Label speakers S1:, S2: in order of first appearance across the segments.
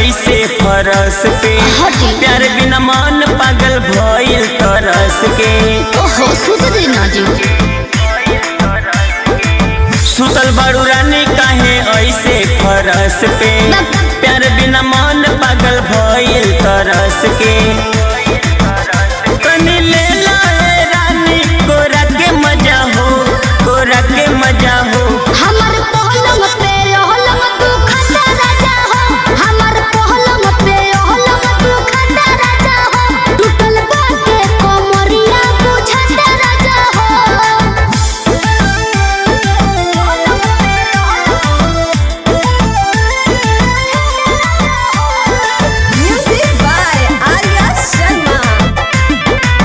S1: ऐसे फरस पे
S2: हटी।
S1: प्यार बिना मन पागल भइल तरस के
S2: ओहो सुत देना जी
S1: सुतल बाड़ू रानी काहे ऐसे फरस पे प्यार बिना मन पागल भइल तरस के तनी ले ला ए रानी कोरा के मजा हो कोरा के मजा हो
S2: हमर पहलंग पे ओहलंग तू खटा राजा हो हमर पहलंग पे ओहलंग तू खटा राजा हो टूटल बाटे कोमरिया बुझता राजा हो
S3: Music by Arya Sharma.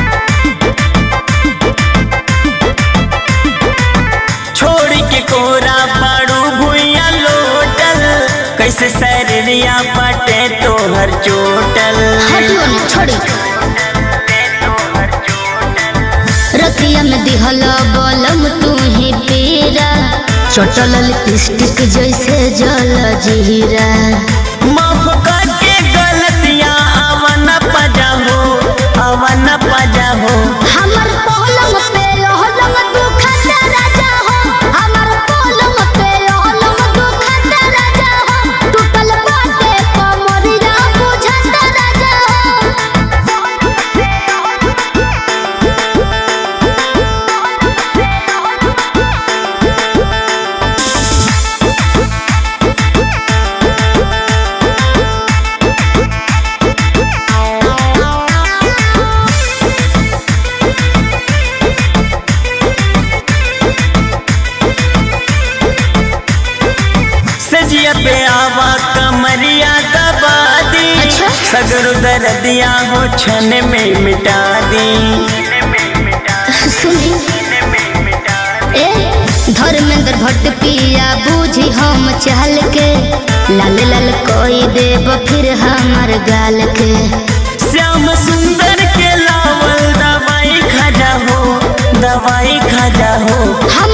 S1: छोड़ के कोरा पाड़ू भुइया लोटल कैसे सैरिया बाटे तोहर चोटल
S2: हटियो ने छोड़ी रतिया में दिहल बलम तू ही पीरा चटल लिपस्टिक जैसे जल जीरा
S1: माफ करके गलतियां अवन पजा हो अवन पजा हो
S2: हमर पलंग पे ओहलंग तू खटा राजा हो हमर पलंग पे ओहलंग तू खटा राजा हो टूटल बाटे कमरिया बुझता राजा
S1: सजिया पे आवा कमरिया दबा दी
S2: अच्छा।
S1: सगरो दर्दिया हो छन में मिटा दी
S2: सुनी ए धर्मेंद्र भट्ट पिया बूझी हम चहल के लाल लाल कोई देव फिर हमर गाल के
S1: श्याम सुंदर के लावल दवाई खजा हो दवाई खजा हो
S2: हम